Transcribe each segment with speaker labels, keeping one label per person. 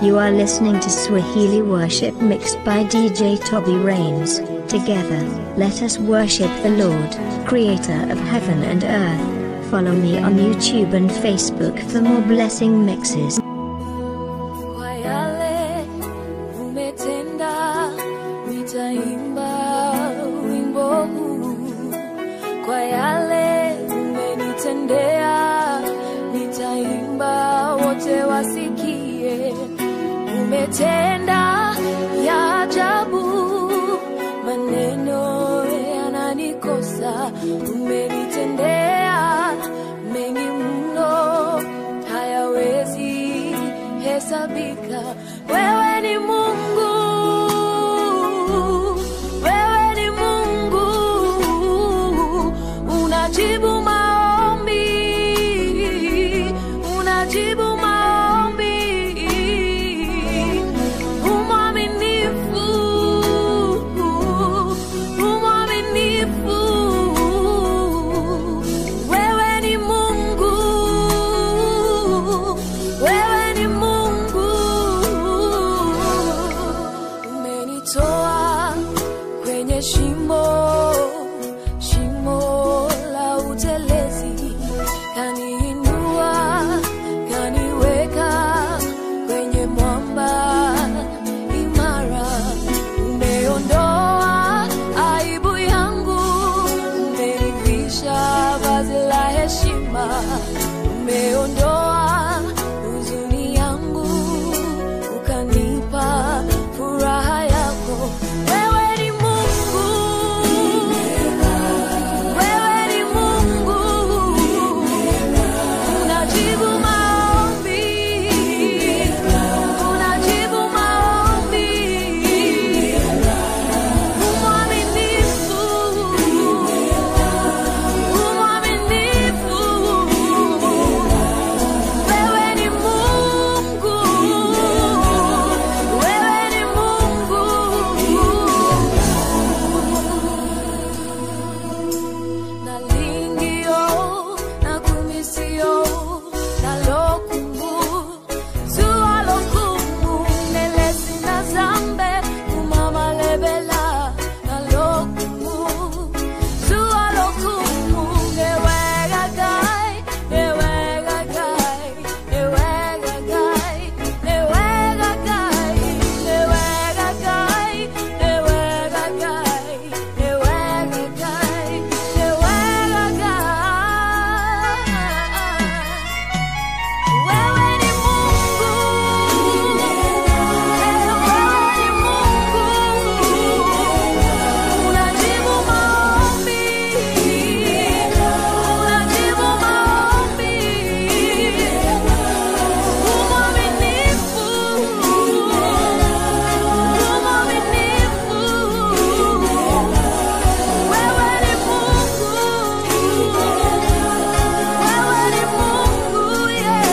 Speaker 1: You are listening to Swahili Worship mixed by DJ Toby Rains. Together, let us worship the Lord, creator of heaven and earth. Follow me on YouTube and Facebook for more blessing mixes.
Speaker 2: Kwa yale umetenda, nitaimba wimbo huu. Kwa yale umenitendea, nitaimba wote wasikie. Umetenda ya ajabu, maneno yananikosa. Umenitendea mengi mno, hayawezi hesabika. Wewe ni Mungu, wewe ni Mungu, unajibu maombi, unajibu maombi, umwaminifu, umwaminifu, wewe ni Mungu, wewe ni Mungu, umenitoa kwenye shimo, shimo la utelezi, kaniinua, kaniweka kwenye mwamba imara. Umeondoa aibu yangu, umenivisha vazi la heshima, umeondoa huzuni yangu, ukanipa furaha yako. Wewe ni Mungu, wewe ni Mungu, unajibu maombi, unajibu maombi, umwaminifu, umwaminifu, wewe ni Mungu, wewe ni Mungu. Nalingio, nakumisio, nalokumu, zualokumu, nelesi na zambe, kumama lebela, nalokumu, zualokumu, newega gai, newega gai, newega gai, newega gai, newega gai, newega gai, newega gai, newega gai. Wewe ni Mungu, wewe ni Mungu, unajibu maombi, unajibu maombi, umwaminifu, umwaminifu, wewe ni Mungu, wewe ni Mungu, yeah.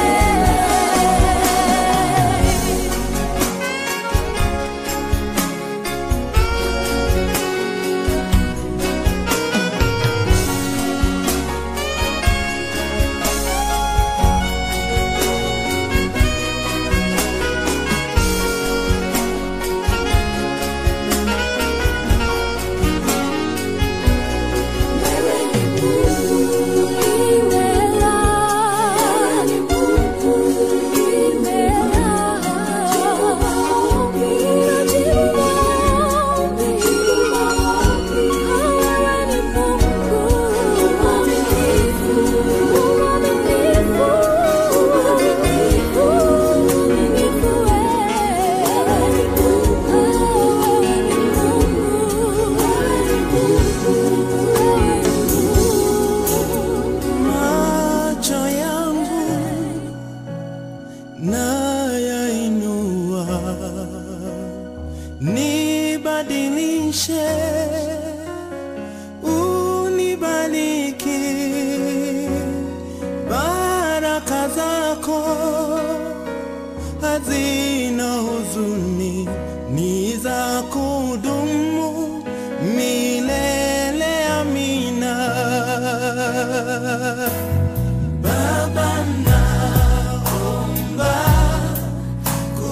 Speaker 3: macho yangu nayainua, nibadilishe, unibariki, baraka zako hazina huzuni, ni za kudumu milele. Amina. Baba naomba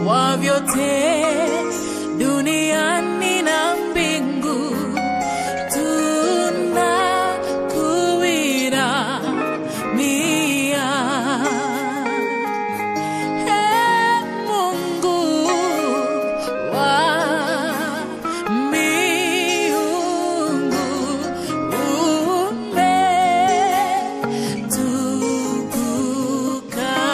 Speaker 2: wa vyote duniani na mbingu tunakuinamia. Ee Mungu wa miungu, umetukuka.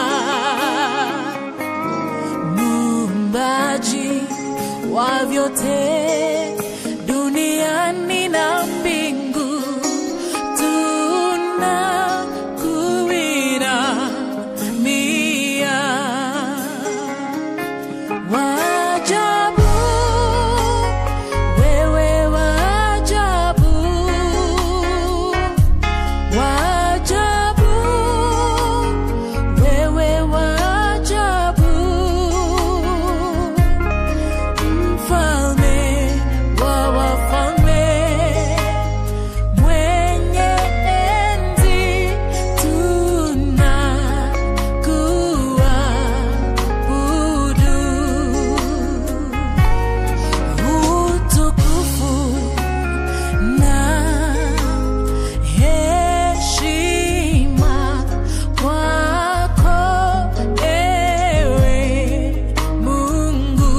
Speaker 2: Muumbaji wa vyote duniani na mbingu, tunakuinamia. Waajabu, wewe waajabu, waajabu, wewe waajabu, mfalme wa wafalme, mwenye enzi, tunakuabudu utukufu na heshima kwako ewe Mungu,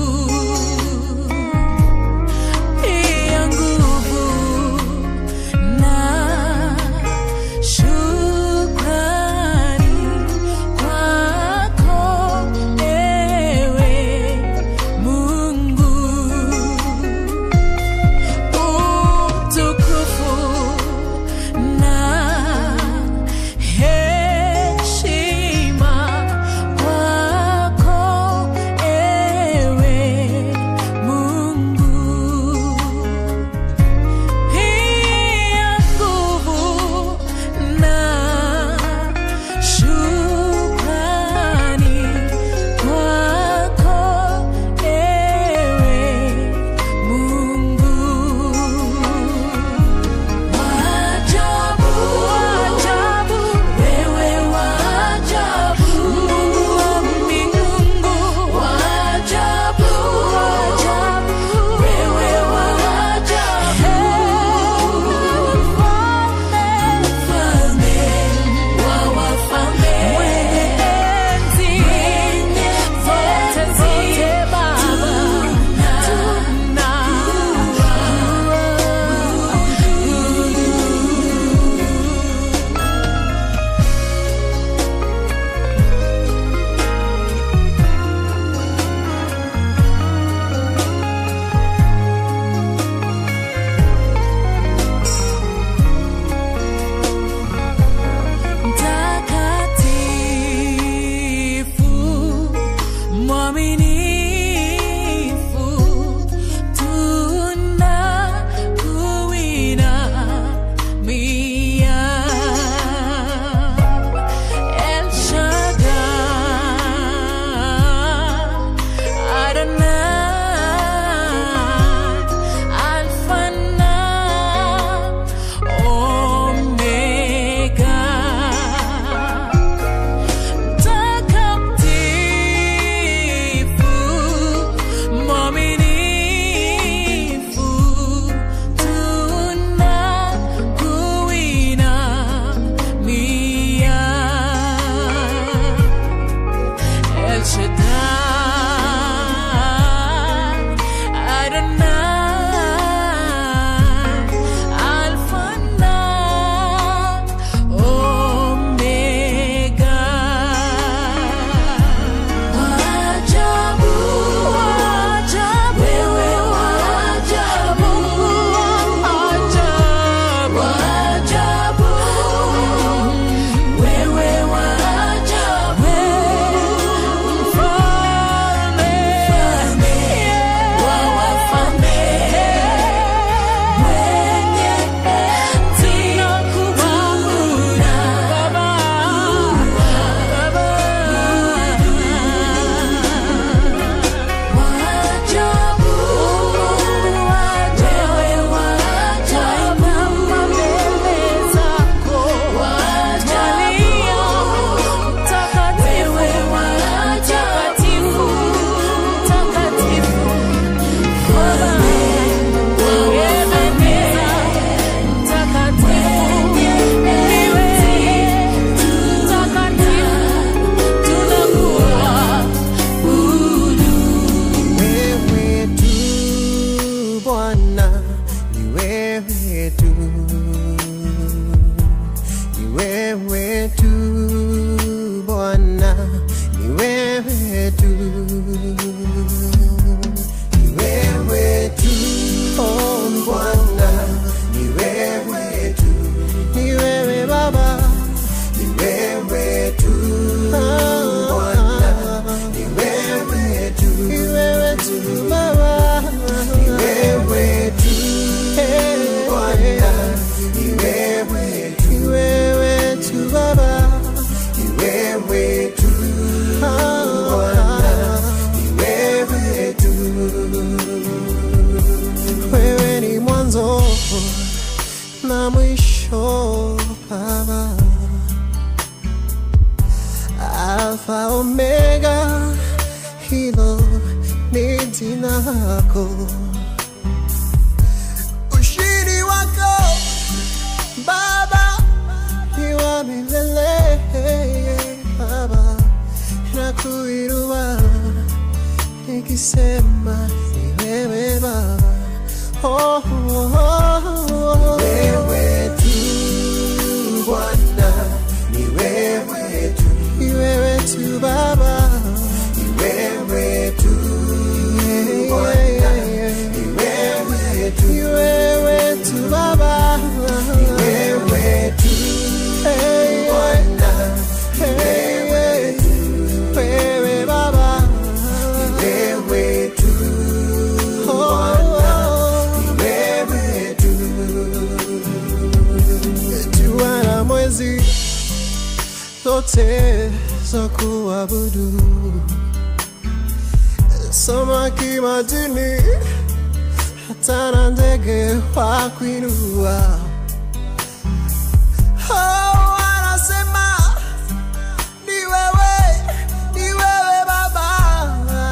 Speaker 2: pia nguvu na shukrani kwako ewe Mungu utukufu na heshima kwako ewe Mungu, pia nguvu na shukrani kwako ewe Mungu. Waajabu, waajabu, wewe waajabu, Mungu wa mbingu. Waajabu, waajabu, wewe waajabu, mfalme wa wafalme, mwenye enzi zote zote, Baba, mtakatifu mwaminifu tunakuinamia El Shaddai Adonai Alpha na Omega Takatifu
Speaker 4: jina lako ushindi wako baba ni wa milele baba nakuinua nikisema ni wewe baba oh, oh, oh. wewe tu bwana ni wewe tu ni wewe tu baba ni wewe tu bwana ni wewe tu ni wewe tu baba ni wewe tu bwana ni wewe tu wewe baba ni wewe tu bwana ni wewe tu jua na mwezi zote za kuabudu samaki majini hata na ndege wa kuinua Oh, wanasema ni wewe, ni wewe Baba.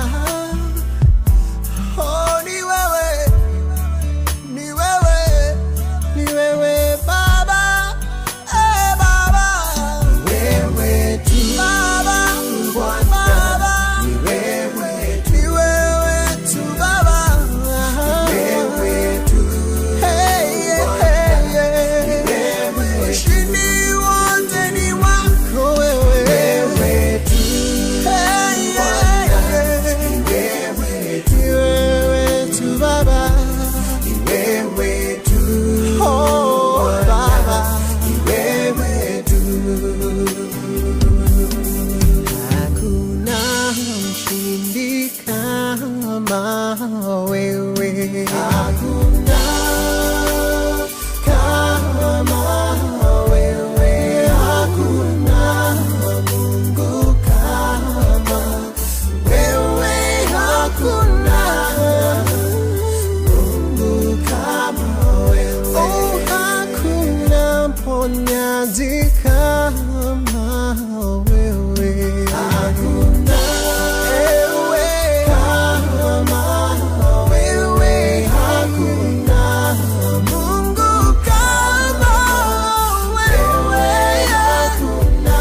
Speaker 4: Oh, ni wewe, ni wewe, ni wewe Baba. Eh, Baba. Wewe tu Baba, Baba. Ni wewe tu, ni wewe tu Baba. Wewe tu. Hey, yeah, hey, yeah. Ushindi wote ni wako wewe. Wewe tu. Hey, yeah, yeah. Ni wewe tu Baba. Ni wewe tu. Oh, Baba. Ni wewe tu. Hakuna mshindi kama wewe. Hakuna kama wewe. Hakuna Mungu kama wewe. Hakuna Mungu kama wewe. Oh, hakuna mponyaji kama wewe. Hakuna ewe kama wewe. Hakuna Mungu kama wewe. Hakuna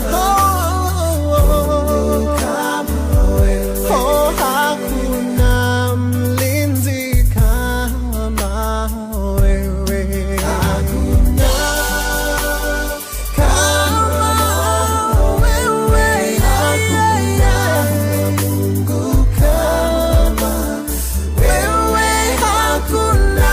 Speaker 4: Mungu kama wewe. Oh, hakuna mlinzi kama wewe. Hakuna kama wewe. Hakuna Mungu kama wewe. Hakuna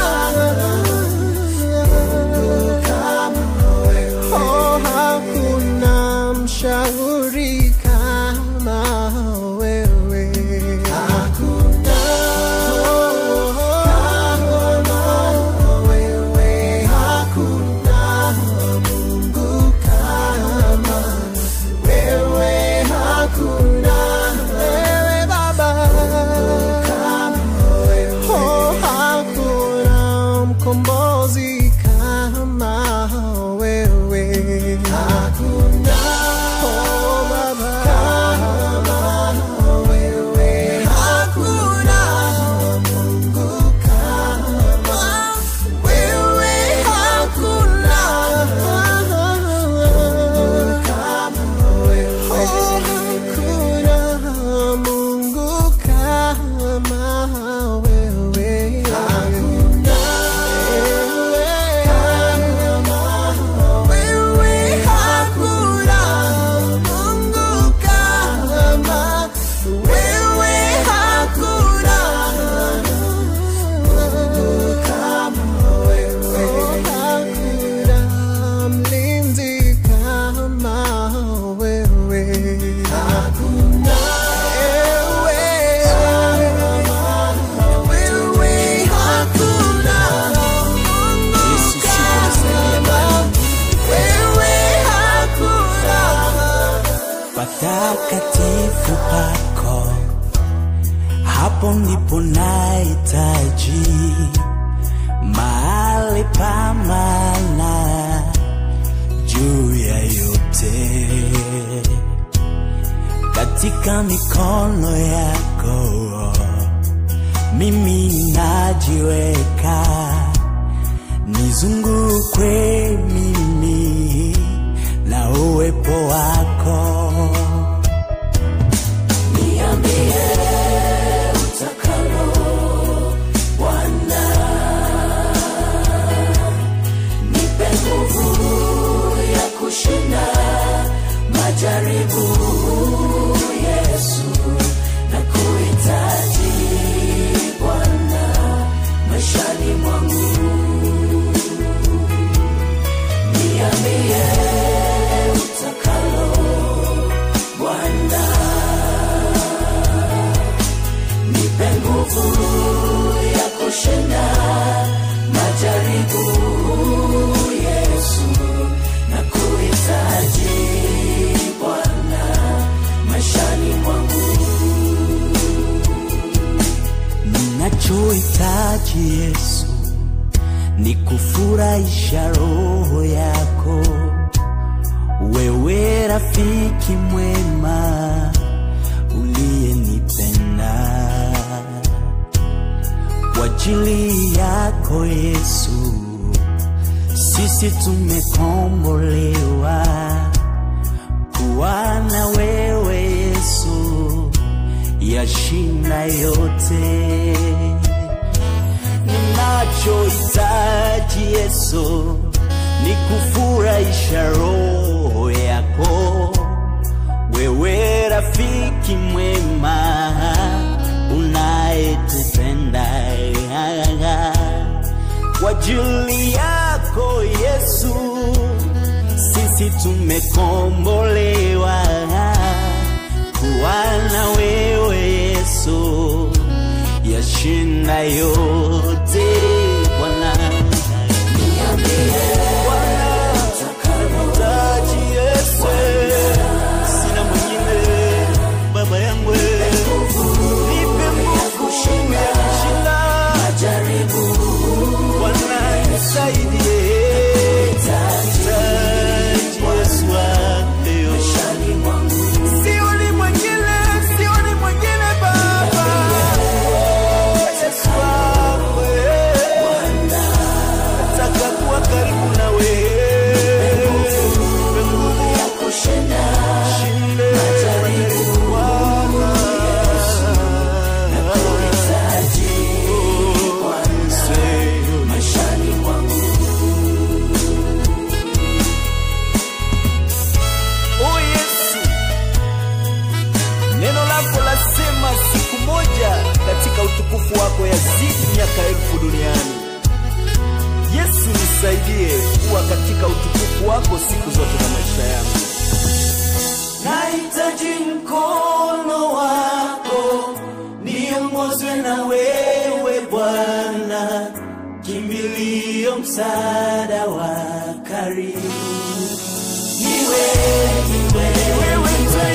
Speaker 4: Mungu kama wewe. Oh, hakuna mshauri kama wewe. Hakuna kama wewe. Hakuna Mungu kama wewe. Hakuna wewe Baba kama wewe. Oh, hakuna mkombozi kama wewe. Hakuna oh, Baba kama wewe. Hakuna Mungu kama wewe. Hakuna Mungu kama wewe. Oh, hakuna Mungu kama wewe. Hakuna wewe kama wewe. Hakuna Mungu kama wewe. Hakuna Mungu kama wewe. Hakuna mlinzi kama wewe. Hakuna wewe kama wewe. Hakuna Mungu kama wewe. Hakuna
Speaker 3: patakatifu pako, hapo ndipo nahitaji mahali pa maana juu ya yote, katika mikono yako mimi najiweka nizungukwe mimi na uwepo wako
Speaker 2: Niambie utakalo Bwana, nipe nguvu ya kushinda majaribu. Yesu, na kuhitaji Bwana maishani mwangu. Niambie utakalo Bwana nipe nguvu ya kushinda majaribu. Yesu, na kuhitaji Bwana maishani mwangu.
Speaker 3: ninachohitaji Yesu ni kufurahisha roho yako, wewe rafiki mwema uliyenipenda. Kwa ajili yako Yesu, sisi tumekombolewa kuwa na wewe Yesu, yashinda yote ninachohitaji Yesu ni kufurahisha roho yako, wewe rafiki mwema unayetupenda. Kwa ajili yako Yesu, sisi tumekombolewa kuwa na wewe Yesu yashinda yote Bwana. Taji Yesu, sina mwingine baba yangu, nipe nguvu ya kushinda Bwana, nisaidie. Taji Yesu wangu. Sioni mwingine, sioni mwingine Baba. Yesu wangu, nataka kuwa karibu na wewe. Nipe nguvu ya kushinda majaribu Bwana. Oh Yesu, neno lako lasema siku moja katika utukufu wako yazidi miaka elfu duniani. Yesu, nisaidie kuwa katika utukufu wako siku zote za maisha yangu. Nahitaji mkono wako, niongozwe na wewe Bwana, kimbilio, msaada wa karibu niwe niwe wewe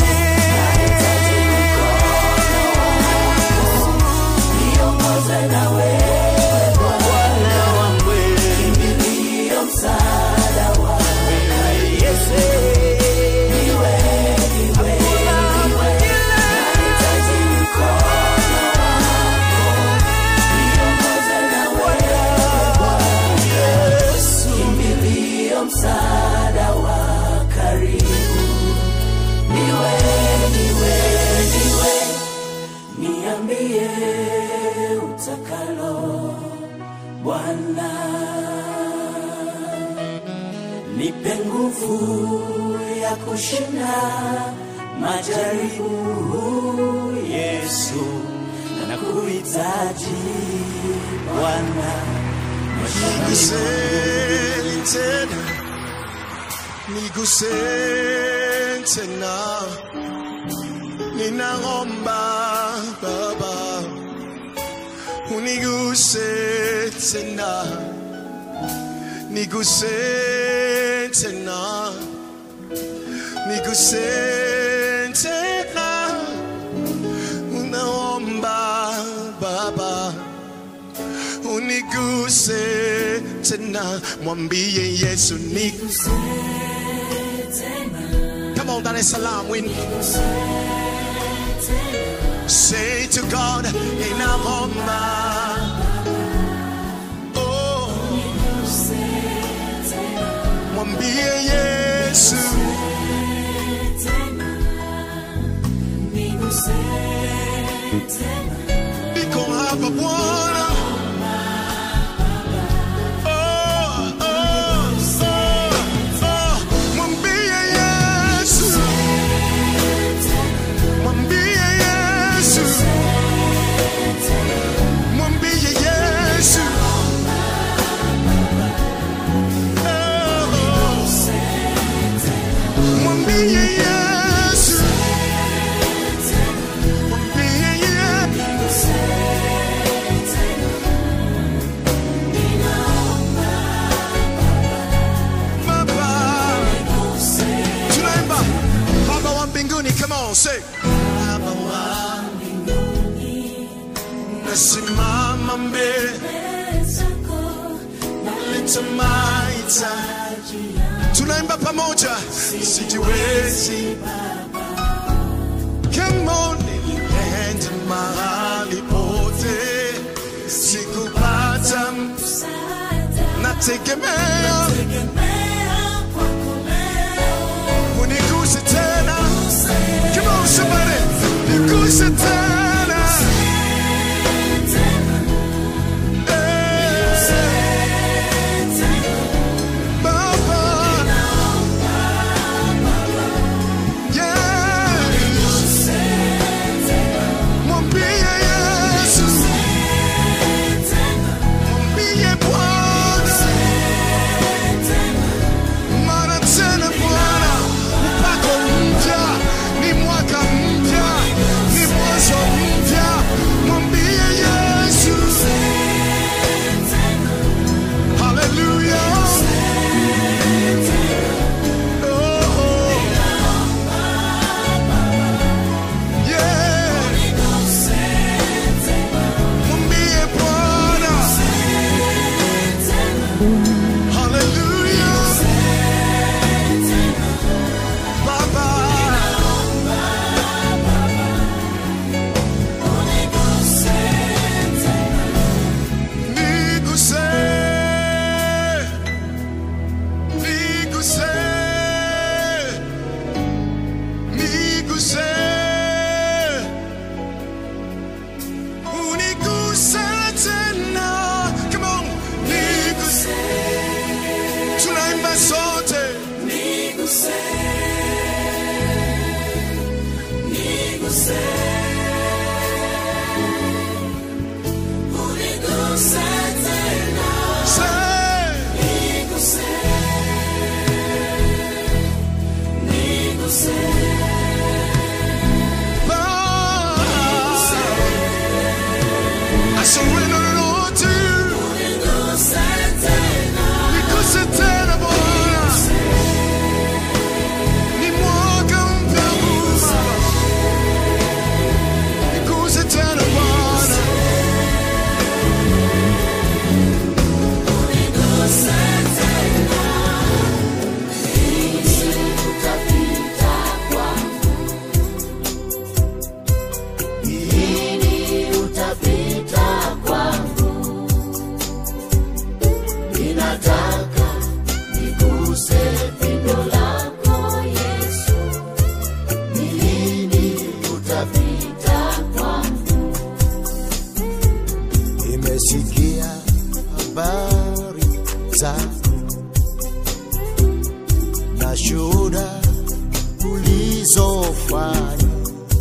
Speaker 3: niongoze na wewe Bwana wangu kimbilio msaada wa Yesu niwe niwe niwe nahitaji mkono wako niongoze na wewe Bwana Yesu kimbilio msaada wa karibu niwe niwe niwe niambie utakalo Bwana nipe nguvu ya kushinda majaribu Yesu na kuhitaji Bwana
Speaker 4: Niguseni tena, niguseni tena, ninaomba Baba, uniguse tena, niguse tena, niguse tena, unaomba Baba uniguse tena, mwambie Yesu niguse Come on, Dar es Salaam, win. Say to God inaomba oh, mwambie Yesu niko hapa Bwana Oh, oh, oh, oh. Mwambie Yesu Mwambie Yesu Mwambie Yesu Oh, Mwambie Yesu Mwambie Yesu Baba Tunaimba Baba wa mbinguni come on say Baba wa mbinguni Nasimama mbele Naleta mahitaji Tunaimba pamoja Sijiwezi Come on nilienda mahali pote Sikupata nategemea uniguse tena Come on somebody niguse tena Eh, Baba Yeah. Mwambie Yesu Mwambie Bwana mara tena Bwana, mpako mpya, ni mwaka mpya, ni mwanzo mpya. Mwambie Yesu, haleluya. Oh, oh. Yeah. Mwambie Bwana, haleluya. Baba. Niguse. Niguse. Niguse. Uniguse tena. Come on. Niguse. Tunaimba sote. Say. I surrender it all to you. Niguse tena Bwana. Ni mwaka mpya huu Baba. Niguse tena Bwana.
Speaker 5: Nimesikia habari zako na shuhuda ulizofanya,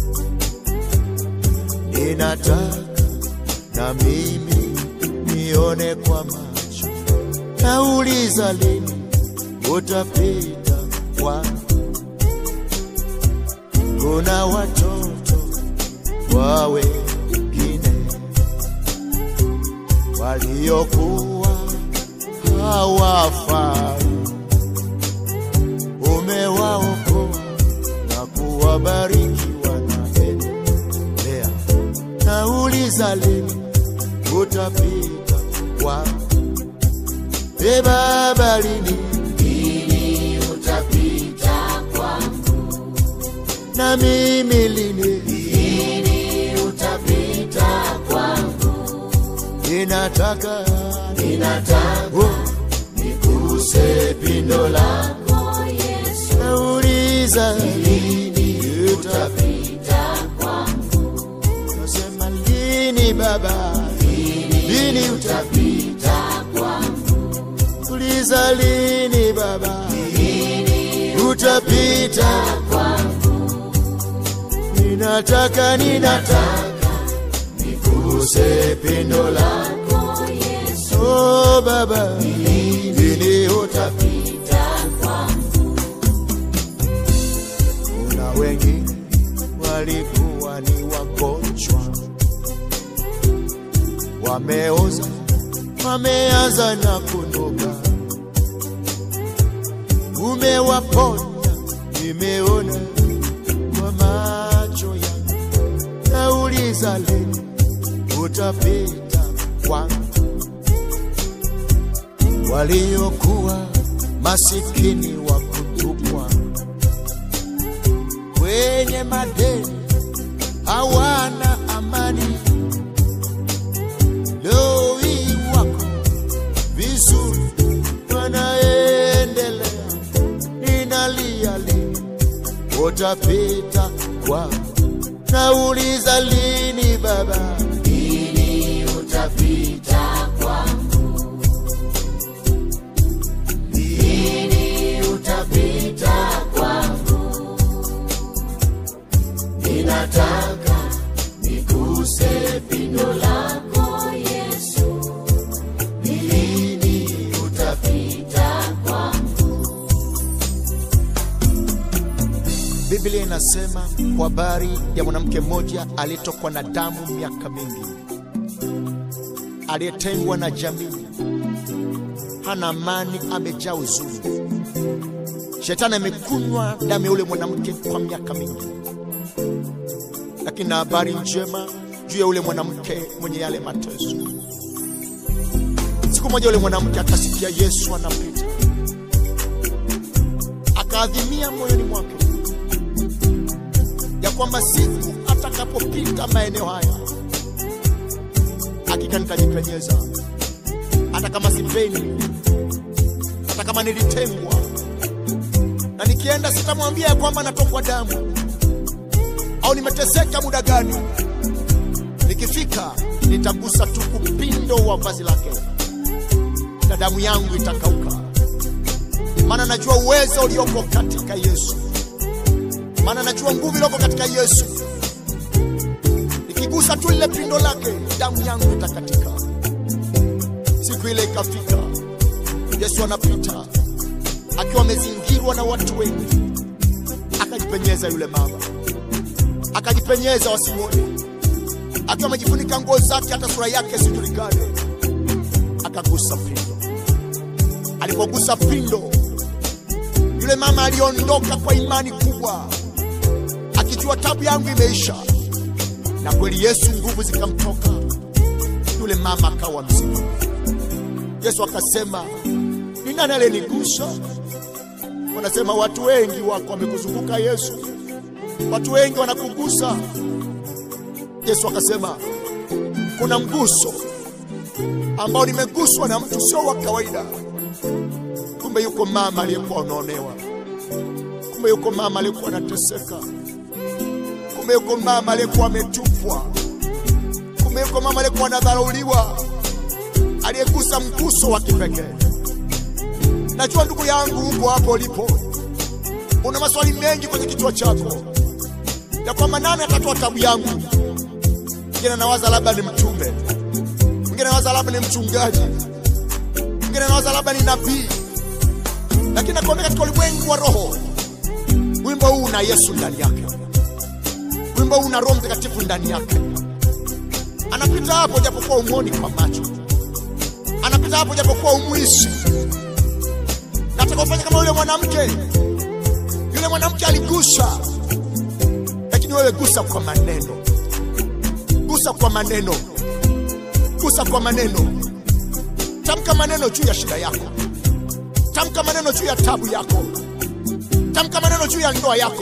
Speaker 5: ninataka na mimi nione kwa macho. Nauliza lini utapita kwangu? Kuna watoto wa wengine waliokuwa hawafai, umewaokoa na kuwabariki, wanaendelea. Nauliza lini utapita kwangu? E Baba, lini utapita kwangu? Na mimi lini utapita ninataka ninataka nikuse pindo lako Yesu, nauliza lini utapita kwangu, nasema lini Baba, lini utapita kwangu, uliza lini Baba, lini utapita kwangu, ninataka ninataka nikuse pindo lako Yesu, oh Baba, lini utapita kwangu. Kuna wengi walikuwa ni wagonjwa, wameoza, wameanza na kunuka, umewaponya, nimeona kwa macho yangu, nauliza lini utapita kwangu. Waliokuwa masikini wa kutupwa kwenye madeni, hawana amani. Leo hii wako vizuri, wanaendelea. Ninalia lini utapita kwangu, nauliza lini Baba, lini utapita kwangu, lini utapita kwangu, ninataka nikuse pindo lako Yesu, lini utapita kwangu. Biblia inasema kwa habari ya mwanamke mmoja aliyetokwa na damu miaka mingi, aliyetengwa na jamii, hana amani, amejaa huzuni. Shetani amekunywa damu ya yule mwanamke kwa miaka mingi, lakini na habari njema juu ya yule mwanamke mwenye yale mateso. Siku moja yule mwanamke akasikia Yesu anapita, akaadhimia moyoni mwake ya kwamba siku atakapopita maeneo haya hakika nitajipenyeza, hata kama sipendi, hata kama nilitengwa, na nikienda sitamwambia ya kwamba natokwa damu au nimeteseka muda gani. Nikifika nitagusa tu upindo wa vazi lake na damu yangu itakauka, maana najua uwezo ulioko katika Yesu maana najua nguvu iliyoko katika Yesu. Nikigusa tu lile pindo lake, damu yangu itakatika. Siku ile ikafika, Yesu anapita akiwa amezingirwa na watu wengi, akajipenyeza yule mama, akajipenyeza wasimwone, akiwa amejifunika nguo zake, hata sura yake isijulikane, akagusa pindo. Alipogusa pindo, yule mama aliondoka kwa imani kubwa akijua tabu yangu imeisha, na kweli Yesu nguvu zikamtoka, yule mama akawa mzima. Yesu akasema, ni nani aliyenigusa? Wanasema watu wengi wako wamekuzunguka Yesu, watu wengi wanakugusa. Yesu akasema, kuna mguso ambao nimeguswa na mtu sio wa kawaida. Kumbe yuko mama aliyekuwa anaonewa, kumbe yuko mama aliyekuwa anateseka kumbe yuko mama aliyekuwa ametupwa, kumbe yuko mama aliyekuwa anadharauliwa, aliyegusa mguso wa kipekee. Najua ndugu yangu, huko hapo ulipo, una maswali mengi kwenye kichwa chako ya kwamba nani atatoa tabu yangu. Mwingine anawaza labda ni mtume, mwingine anawaza labda ni mchungaji, mwingine anawaza labda ni nabii, lakini nakuambia katika ulimwengu wa roho, wimbo huu una Yesu ndani yake wimbo huu una Roho Mtakatifu ndani yake. Anapita hapo japokuwa umwoni kwa macho, anapita hapo japokuwa umwisi. Nataka ufanye kama yule mwanamke. Yule mwanamke aligusa, lakini wewe gusa kwa maneno, gusa kwa maneno, gusa kwa maneno. Tamka maneno juu ya shida yako, tamka maneno juu ya tabu yako, tamka maneno juu ya ndoa yako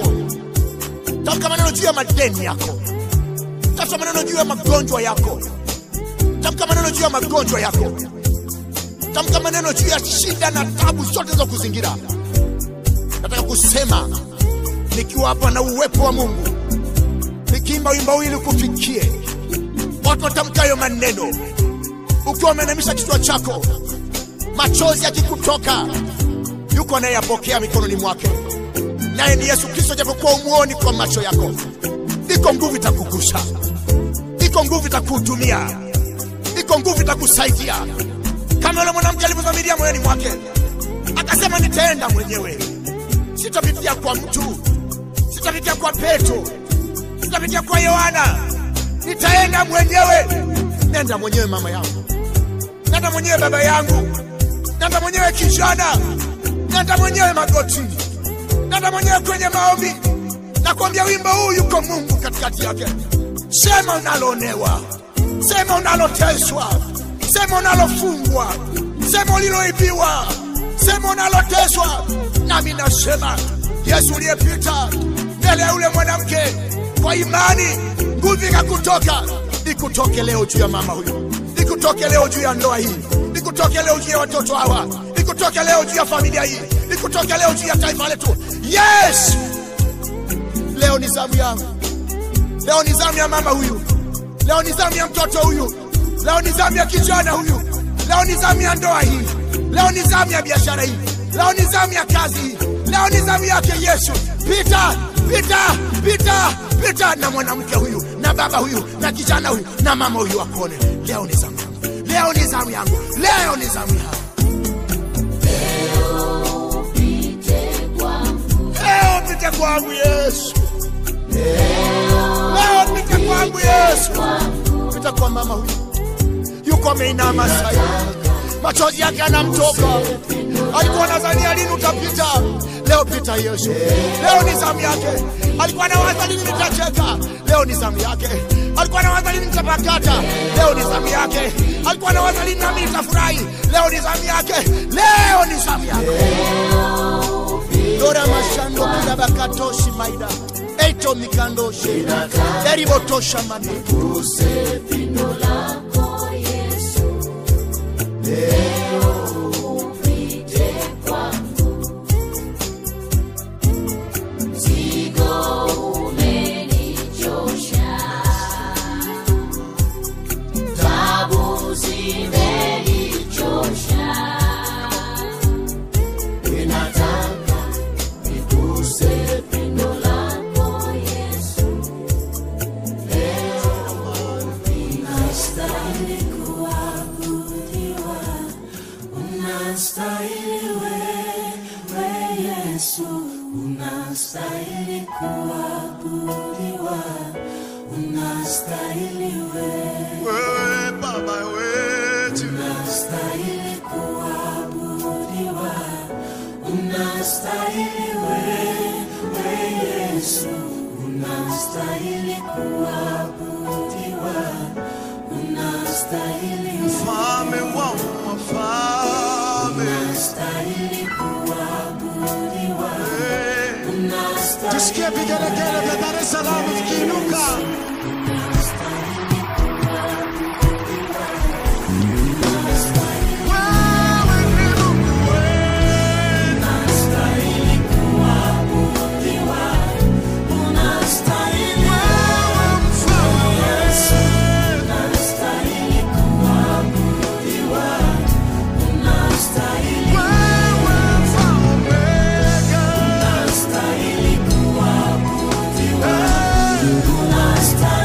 Speaker 5: tamka maneno juu ya madeni yako, tamka maneno juu ya magonjwa yako, tamka maneno juu ya magonjwa yako tamka maneno juu ya shida na tabu zote za kuzingira nataka kusema nikiwa hapa na uwepo wa mungu nikiimba wimbo huu ili kufikie watu watamkayo maneno ukiwa umeinamisha kichwa chako machozi yakikutoka yuko anayeyapokea mikononi mwake naye ni yesu kristo japokuwa umuoni kwa macho yako iko nguvu itakugusa iko nguvu itakuhudumia iko nguvu itakusaidia kama yule mwanamke alivyodhamiria moyoni mwake akasema nitaenda mwenyewe sitapitia kwa mtu sitapitia kwa petro sitapitia kwa yohana nitaenda mwenyewe nenda mwenyewe mama yangu nenda mwenyewe baba yangu nenda mwenyewe kijana nenda mwenyewe magotini nenda mwenyewe kwenye maombi nakwambia wimbo huu yuko mungu katikati yake sema unaloonewa sema unaloteswa sema unalofungwa sema uliloibiwa sema unaloteswa nami nasema yesu uliyepita mbele ya yule mwanamke kwa imani nguvu ikakutoka ikutoke leo juu ya mama huyu ikutoke leo juu ya ndoa hii ikutoke leo juu ya watoto hawa ikutoke leo juu ya familia hii ikutoke leo juu ya taifa letu yes leo ni zamu yangu leo ni zamu ya mama huyu leo ni zamu ya mtoto huyu leo ni zamu ya kijana huyu leo ni zamu ya ndoa hii leo ni zamu ya biashara hii leo ni zamu ya kazi hii leo ni zamu yake yesu pita pita pita pita na mwanamke huyu na baba huyu na kijana huyu na mama huyu akuone leo ni zamu yangu leo ni zamu yangu leo ni zamu yangu leo pite kwangu yesu leo pite kwangu yesu pita kwa mama huyu yuko ameinama sai machozi yake anamtoka alikuwa nadhania lini utapita leo pita yesu leo ni zamu yake alikuwa nawaza lini nitacheka leo ni zamu yake alikuwa nawaza lini nitapakata leo ni zamu yake alikuwa nawaza lini nami nitafurahi leo ni zamu yake leo ni zamu yake dora mashando kila bakatoshi maida eito mikandoshe eribotosha mane
Speaker 4: Wewe Baba wetu, mfalme wa wafalme, Eh, tusikie vigelegele vya Dar es Salaam vikiinuka. Wewe ni Mungu wetu. Wewe mfalme wetu. Wewe mfalme wetu. Eh,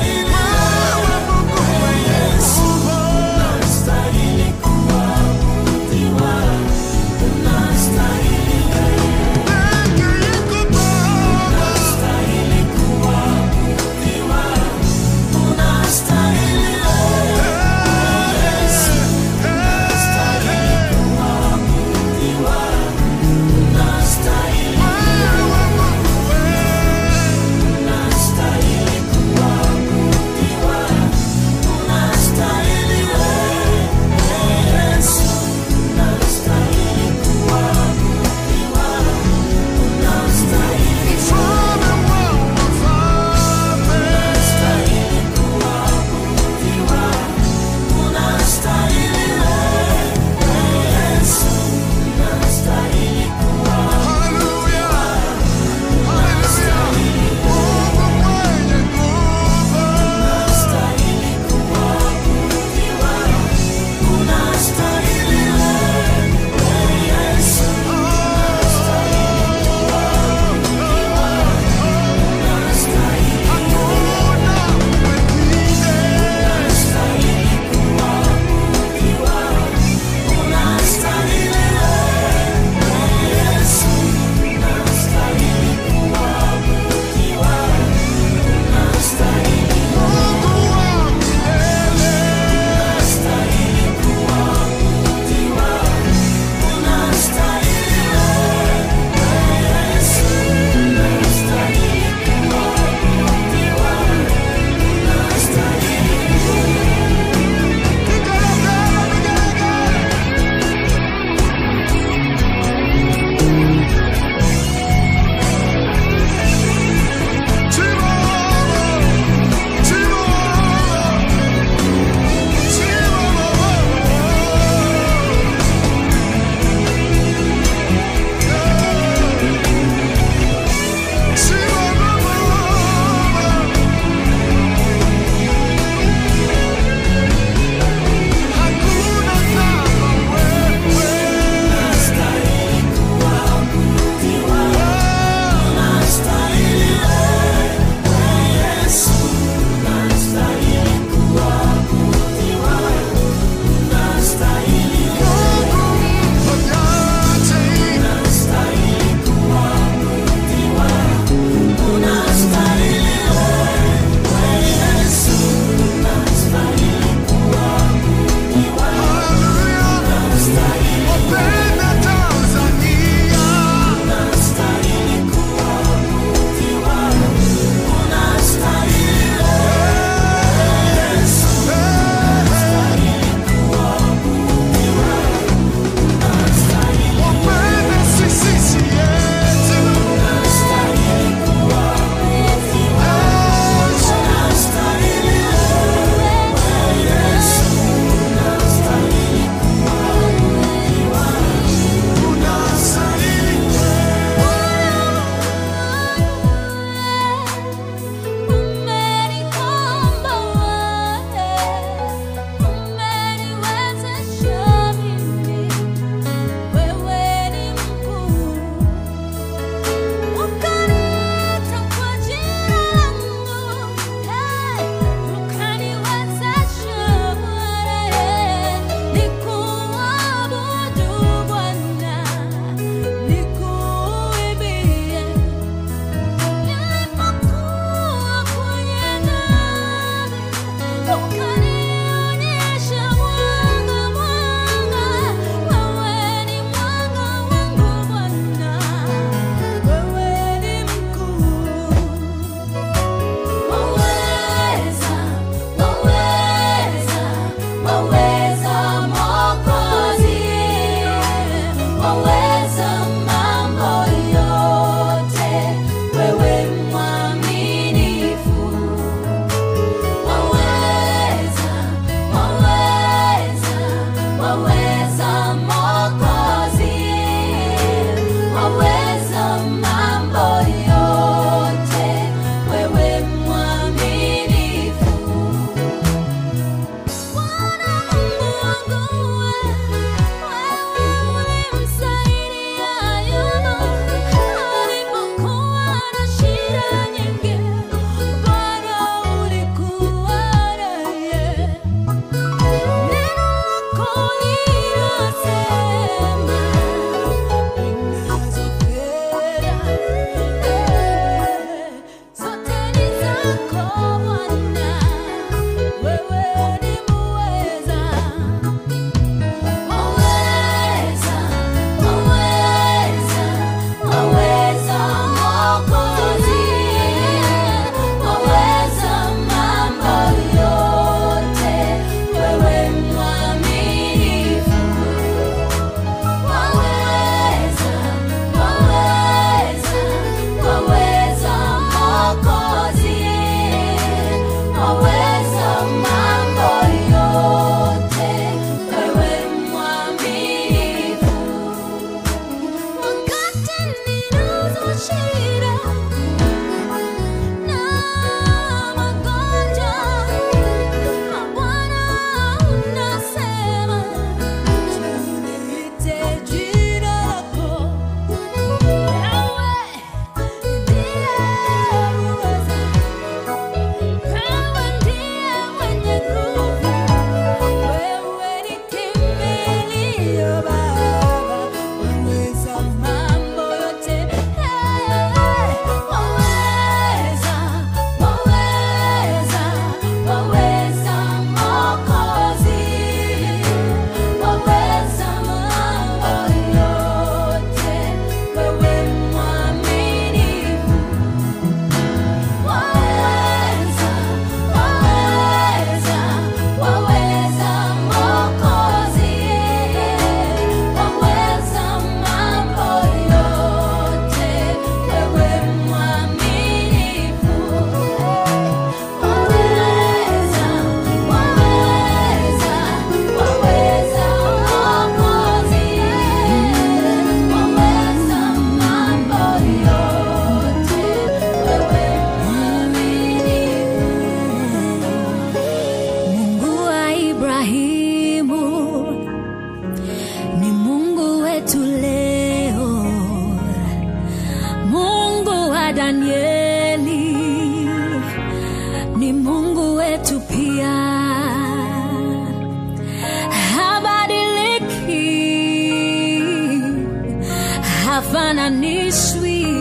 Speaker 2: hafananishwi.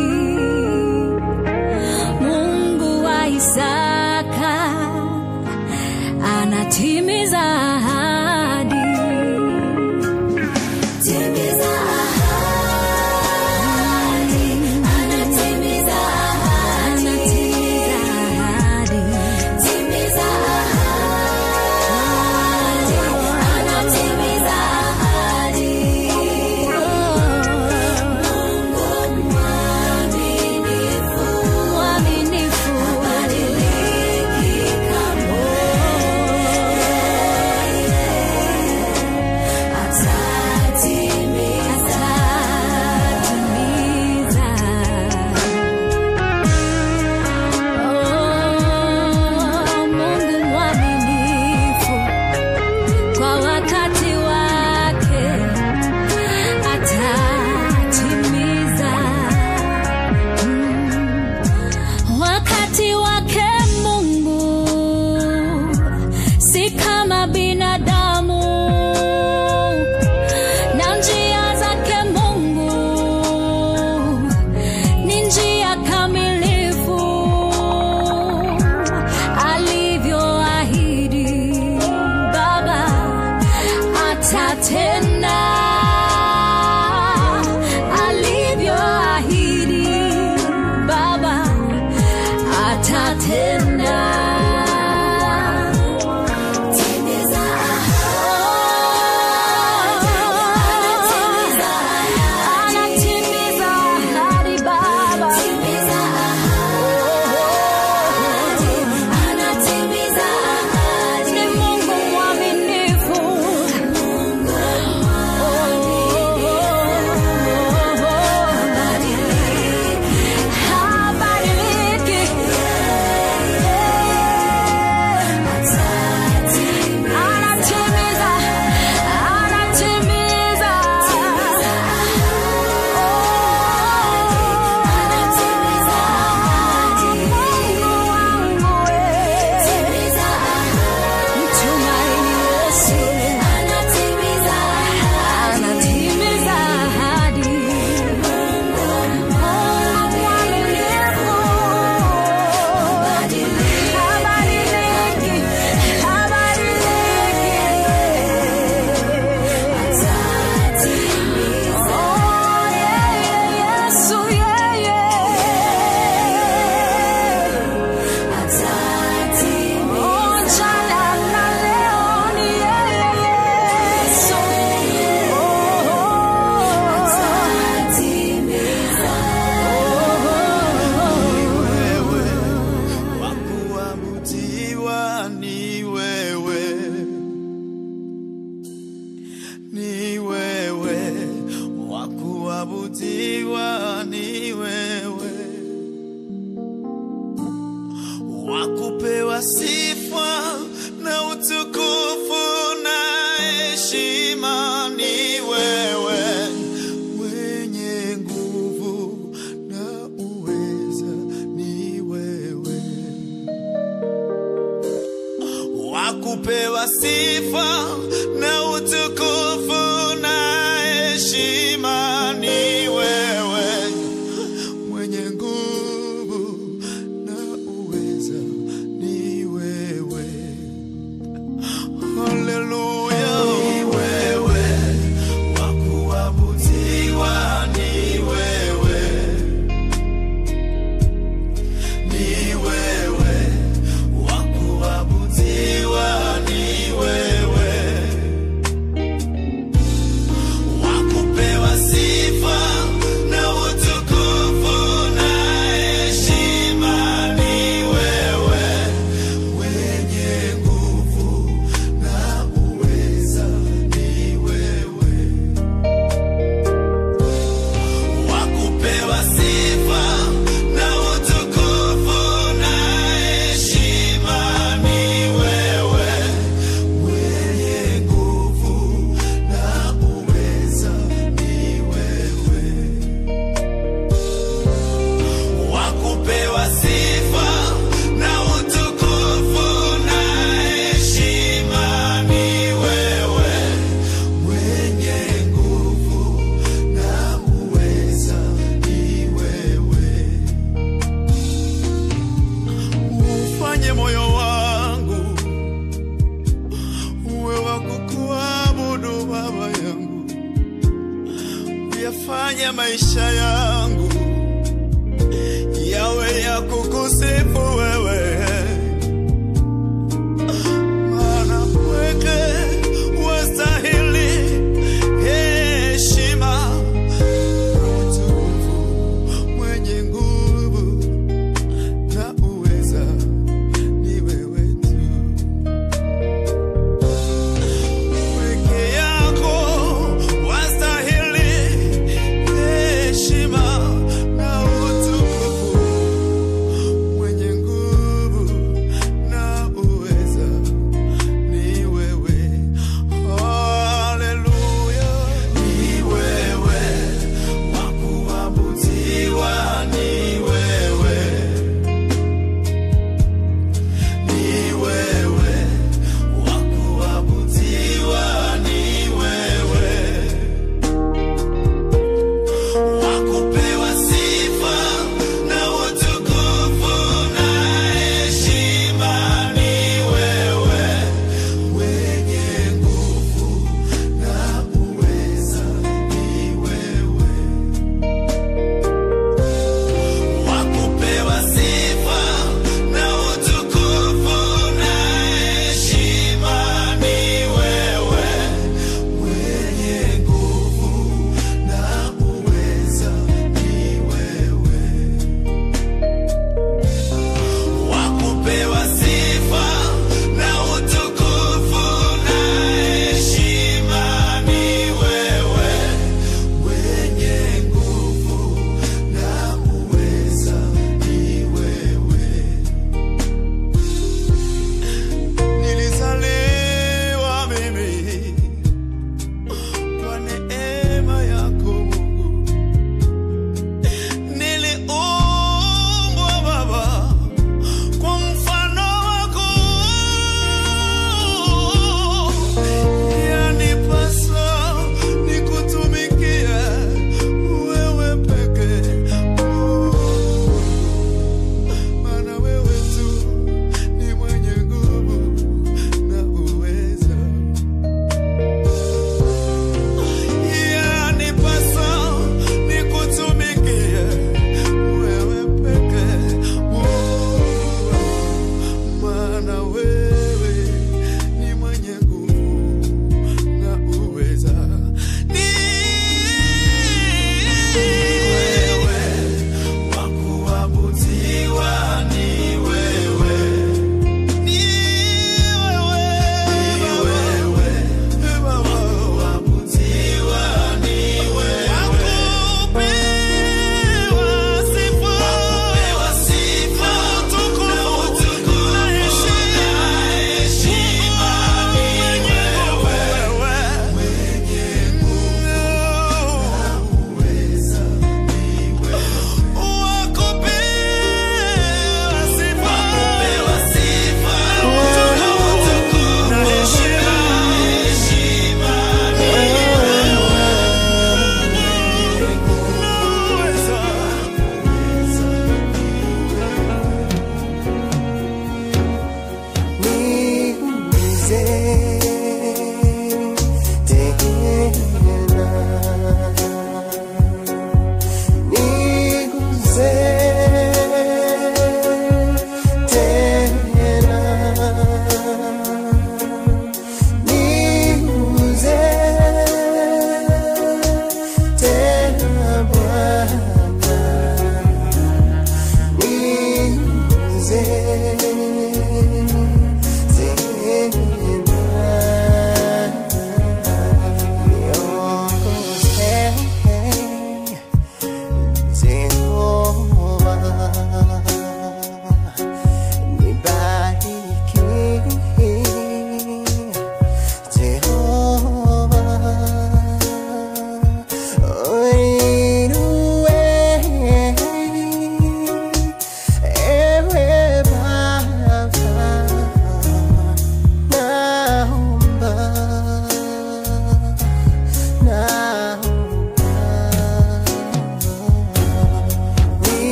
Speaker 2: Mungu wa Isaka anatimiza ahadi. Timiza ahadi, anatimiza ahadi, timiza ahadi, anatimiza ahadi. Mungu mwaminifu, mwaminifu, habadiliki kamwe. Atatimiza, atatimiza. Oh, Mungu mwaminifu kwa wakati wake atatimiza. Mm. Wakati wake Mungu si kama binadamu, na njia zake Mungu ni njia kamilifu alivyoahidi Baba atatenda alivyoahidi Baba atatenda. Timiza anatimiza ahadi Baba. Anatimiza ahadi. Ni Mungu mwaminifu. Habadiliki. Anatimiza, anatimiza. Mungu wangu wewe. Mtumaini Yesu. Anatimiza ahadi. Mungu mwaminifu. Habadiliki, habadiliki. Oh, yeah, Yesu, yeah, yeah. Oh, jana na leo ni yeye Yesu.
Speaker 6: wewe wa kuabudiwa ni wewe ni wewe wa kuabudiwa ni wewe wa kupewa sifa na utukufu na heshima ni wewe mwenye nguvu na uweza ni wewe wa kupewa sifa na utukufu na heshima ni wewe mwenye nguvu na uweza ni wewe haleluya ni wewe wa kuabudiwa ni wewe ni wewe wa kuabudiwa ni wewe fanya maisha yangu yawe ya kukusifu wewe, maana weke wastahili heshima utukufu, mwenye nguvu na uweza ni wewe tu. Peke yako wastahili heshima na utukufu, mwenye nguvu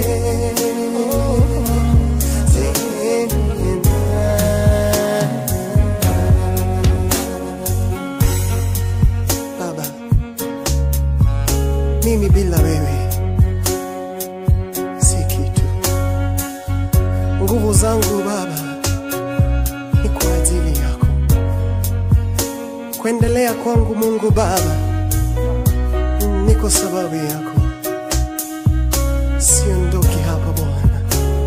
Speaker 7: Baba, mimi bila wewe si kitu. Nguvu zangu Baba ni kwa ajili yako. Kuendelea kwangu Mungu Baba ni kwa sababu yako. Siondoki hapa Bwana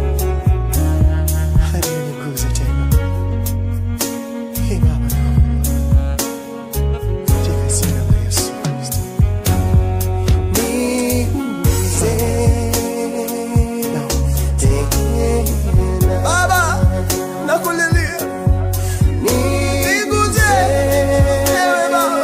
Speaker 7: hadi uniguze tena. Hey Baba, naomba katika jina la Yesu Kristo.
Speaker 5: Baba, nakulilia. Niguze, ewe Baba.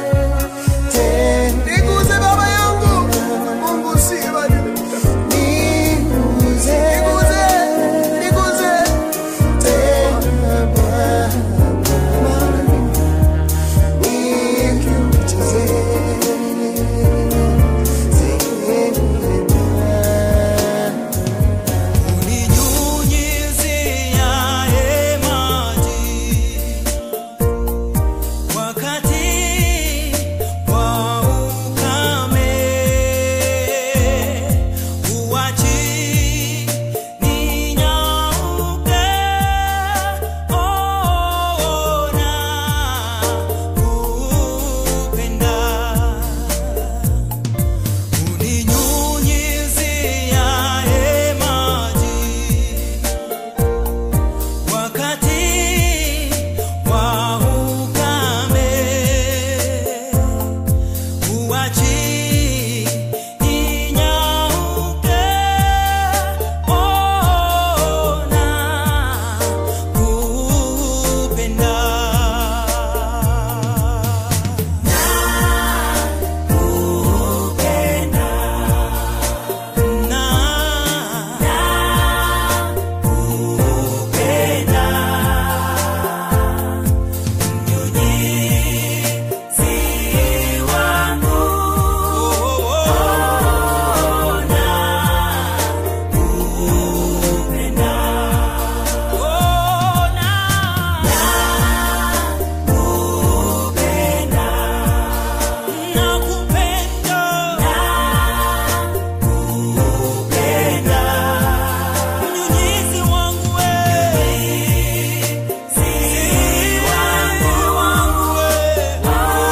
Speaker 5: Niguze Baba yangu. Mungu usibadilike. Niguze, niguze.
Speaker 6: Uninyunyiziaye maji wakati wa ukame, huachi ninyauke. Ona kupenda uninyunyiziaye maji wakati wa ukame, huachi ninyauke. Ona kupenda Mnyunyizi wangu wewe, si wangu wewe,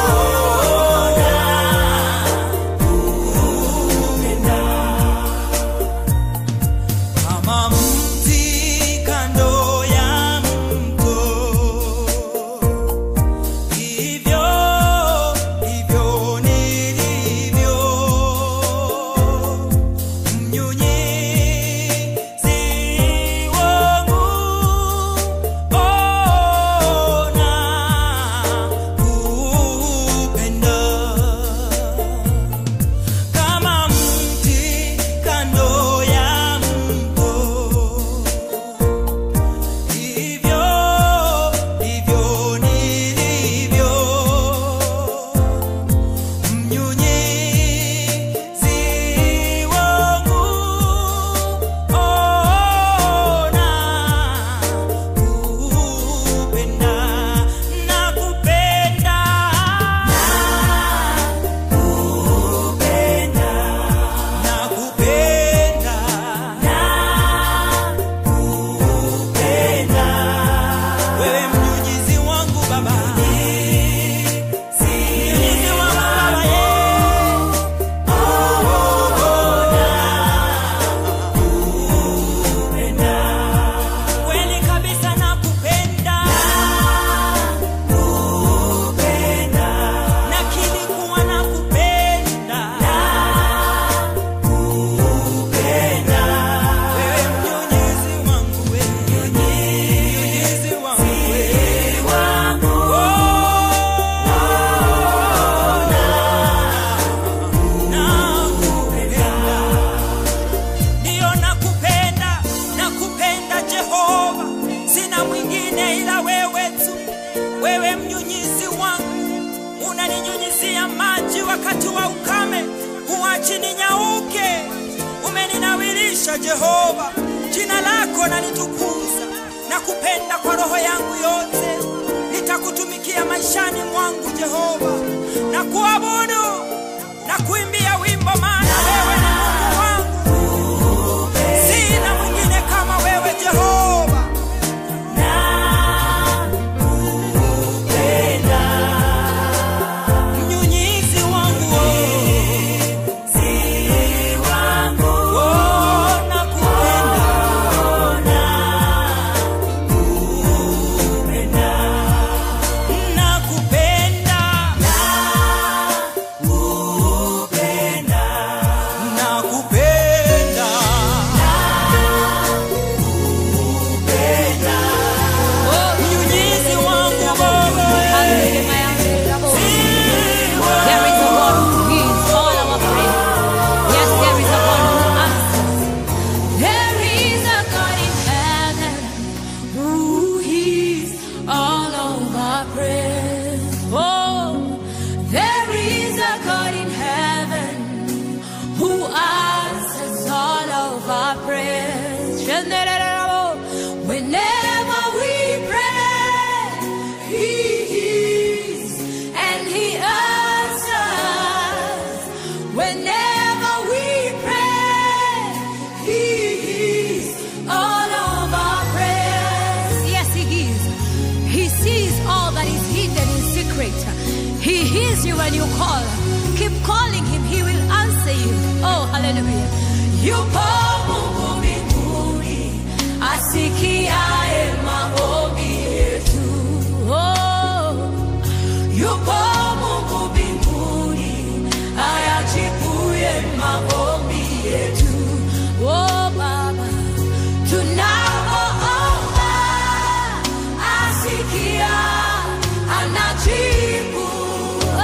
Speaker 6: kama mti kando ya mto, hivyo hivyo nilivyo mnyunyizi wangu, ona kupenda kama mti kando ya mto, hivyo hivyo nilivyo mnyunyizi wangu, ona kupenda na kupenda na kupenda wewe mnyunyizi wangu Baba, mnyunyizi wangu Baba, yeah. Kweli kabisa nakupenda, nakiri kuwa nakupenda, wewe mnyunyizi wangu, wewe mnyunyizi wangu, Oh, nakupenda ndiyo nakupenda, nakupenda Jehova, sina mwingine ila wewe tu. Wewe mnyunyizi wangu, unaninyunyizia maji wakati wa ukame, huachi ninyauke. Umeni nalinawilisha Jehova, jina lako nalitukuza na kupenda kwa roho yangu yote. Nitakutumikia maishani mwangu Jehova, na kuabudu na kuimbia wimbo, maana wewe ni Mungu wangu, sina mwingine kama wewe Jehova. Mnyunyizi wangu oh, nakupenda nakupenda nakupenda mnyunyizi wangu Baba
Speaker 2: There is a one who hears all our prayers. Yes, there is a one who answers. There is a God in heaven who hears all of our prayers. Oh, there is a God in heaven who answers all of our prayers. Whenever we pray, He hears and He answers. Whenever we pray, He hears all of our prayers. Yes, He hears. He sees all that is hidden in secret. He hears you when you call. Keep calling Him, He will answer you. Oh, hallelujah. Yupo Mungu mbinguni asikiaye maombi yetu. Oh, yupo Mungu mbinguni ayajibuye maombi yetu. Oh, Baba, tunapoomba asikia, anajibu.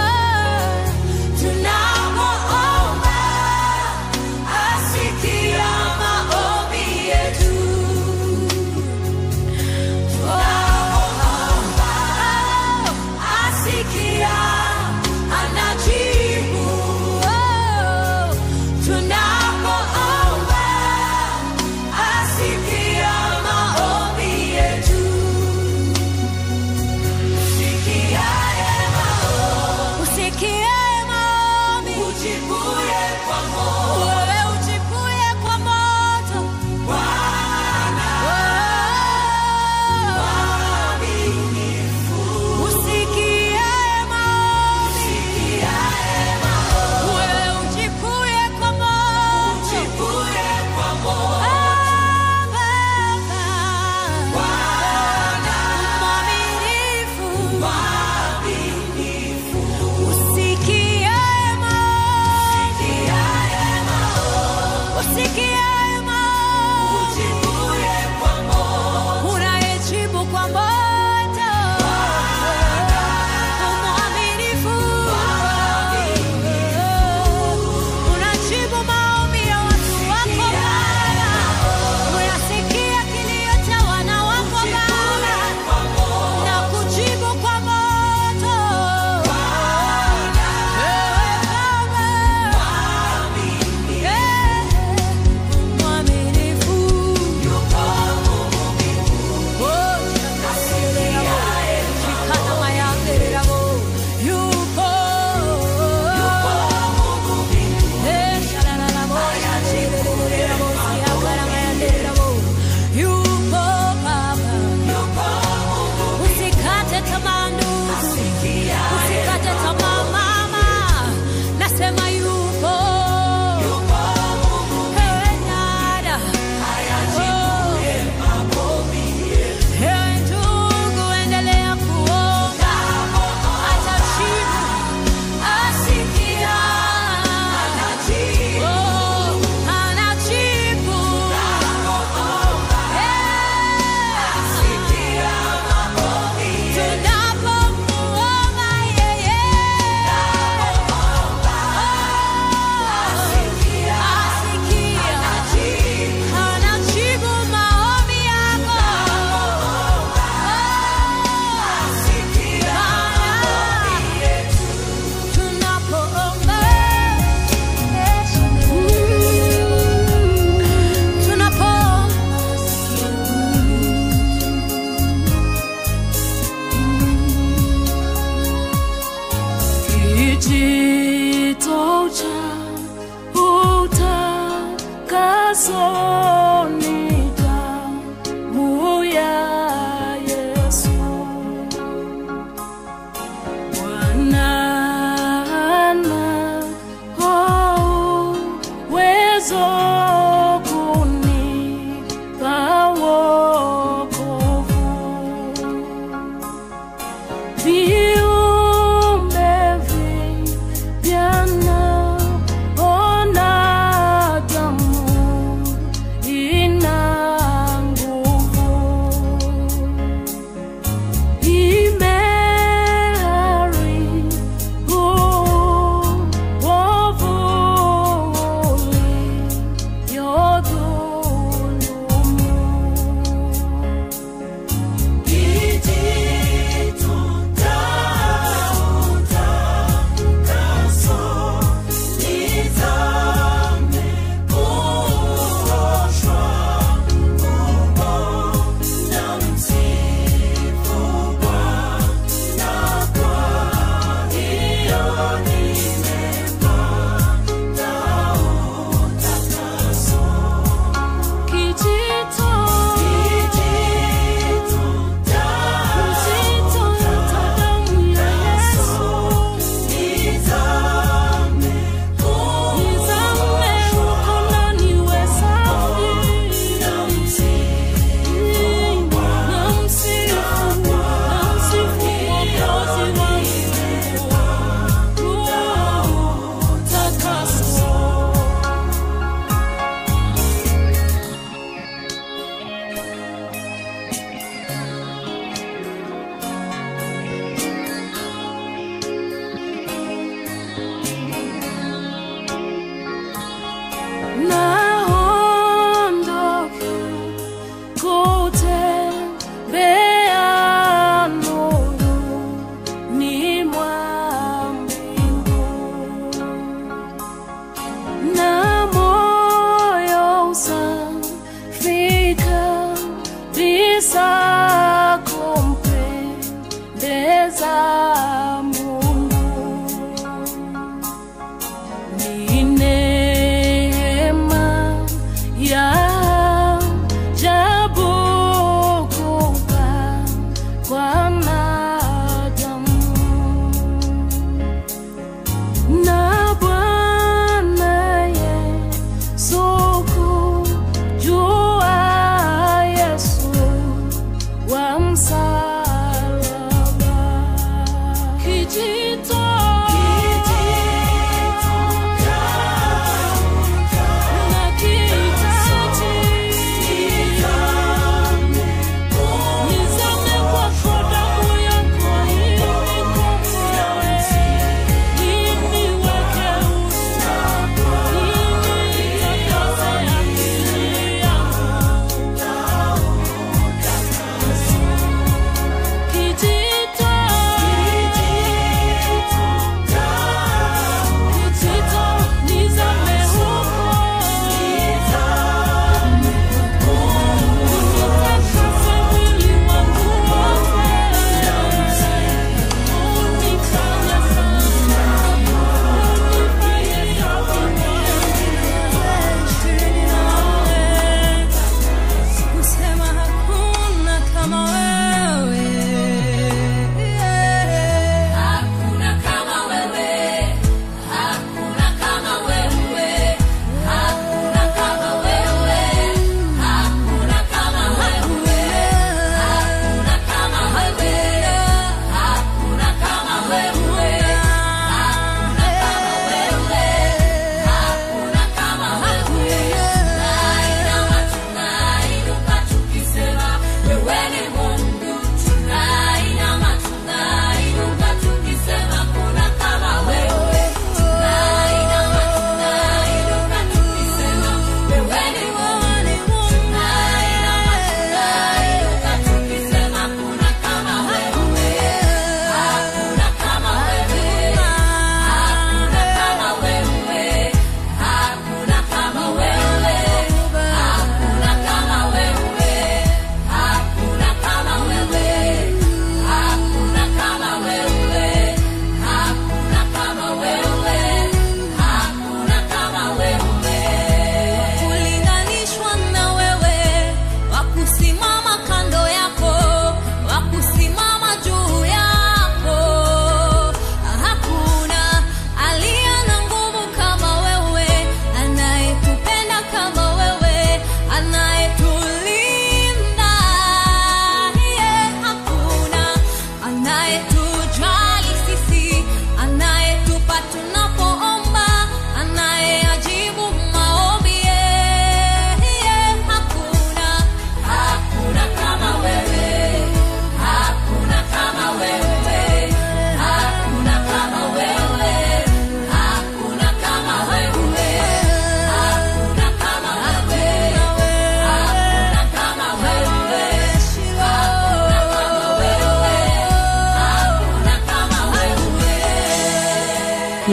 Speaker 2: Oh, tunapoomba asikia,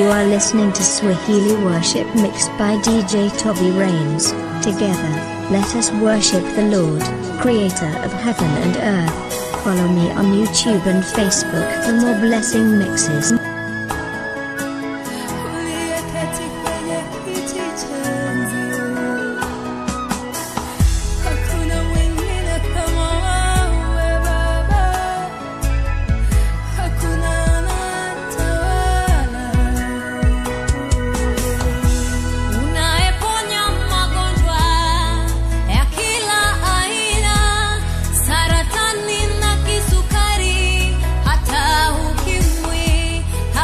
Speaker 1: are listening to Swahili Worship mixed by DJ Toby Rains. Together, let us worship the Lord, Creator of heaven and earth. Follow me on YouTube and Facebook for more blessing mixes.
Speaker 2: Uliyeketi kwenye kiti cha enzi. Hakuna mwingine kama wewe Baba, hakuna anatawala. Unayeponya magonjwa ya kila aina, saratani na kisukari, hata ukimwi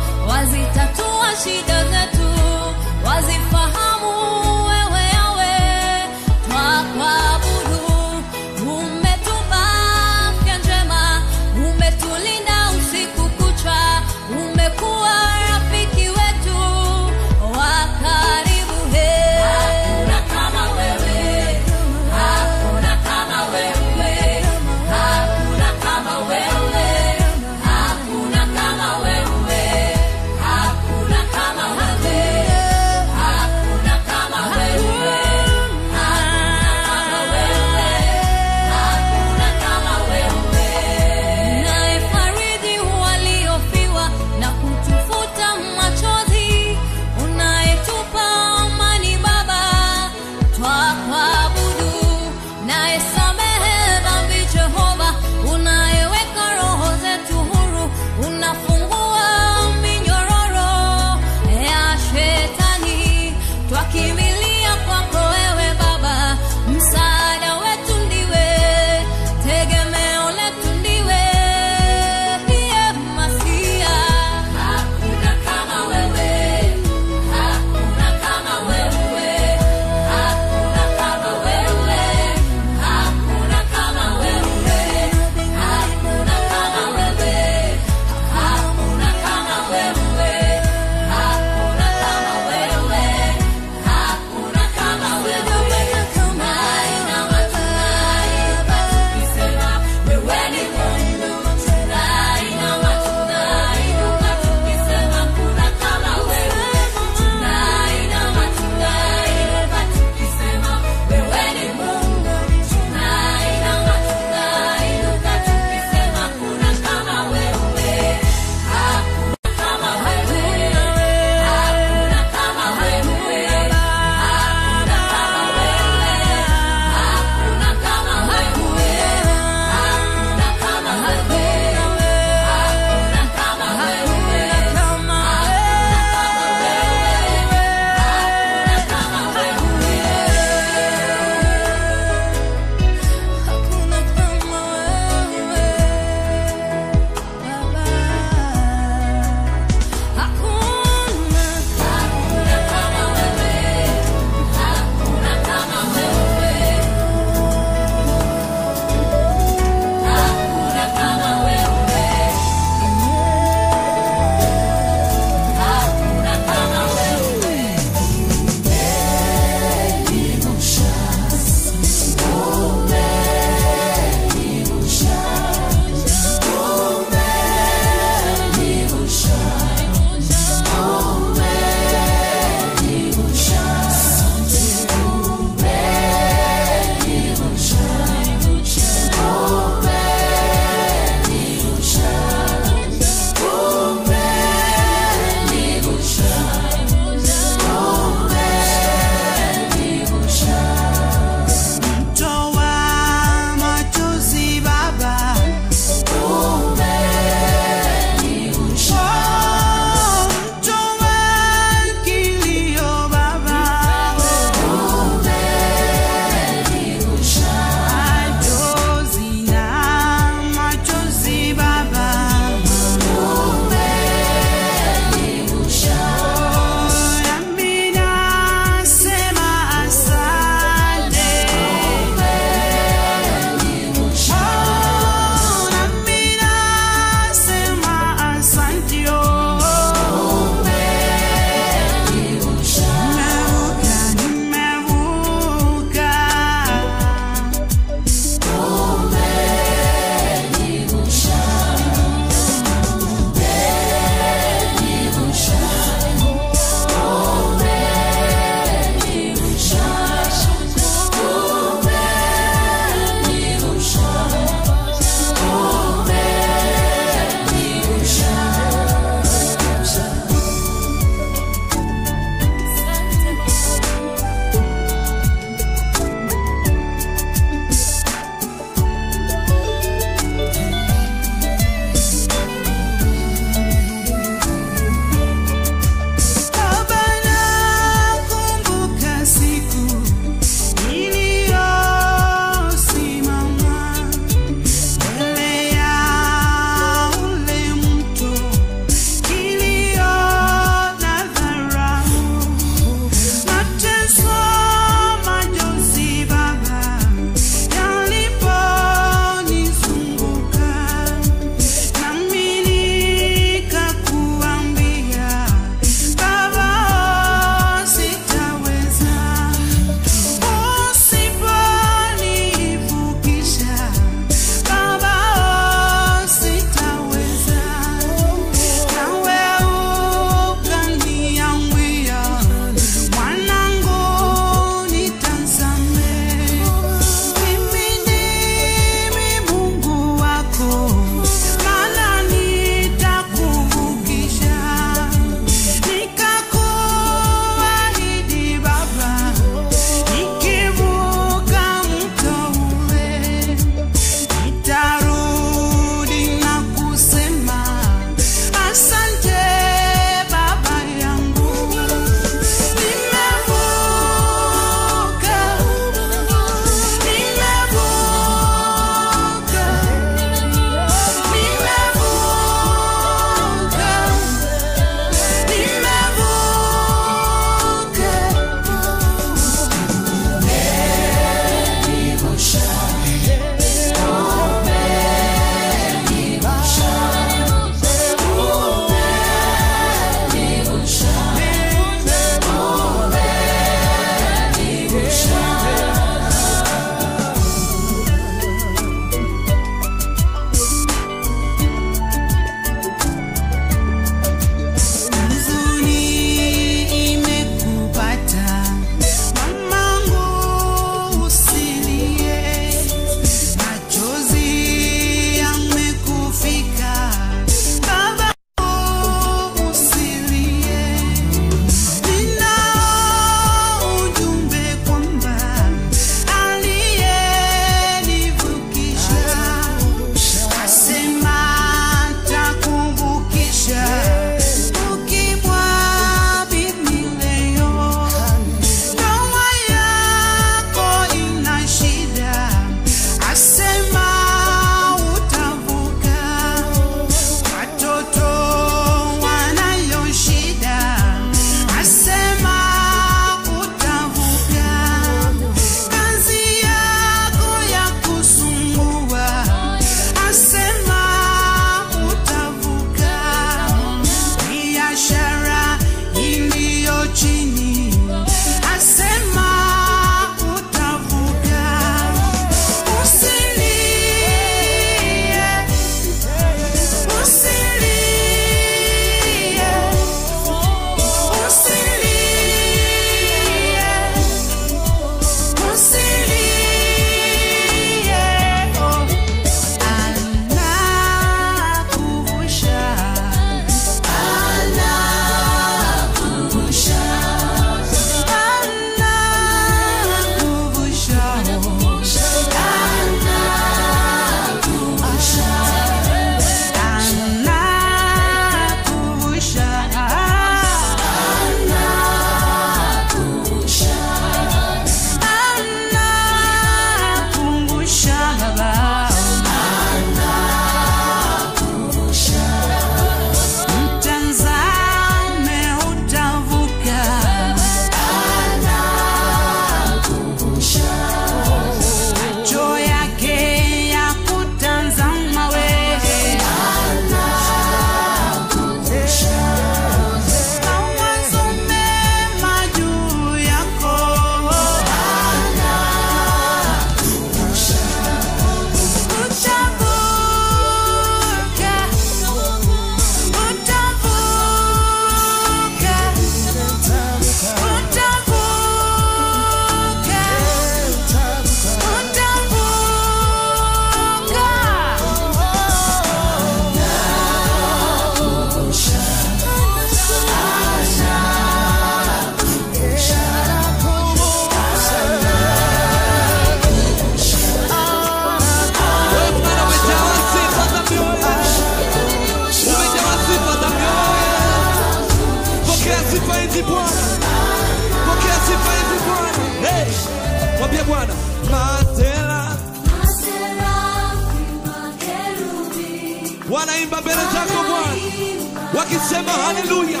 Speaker 8: wanaimba mbele zako Bwana, wakisema haleluya.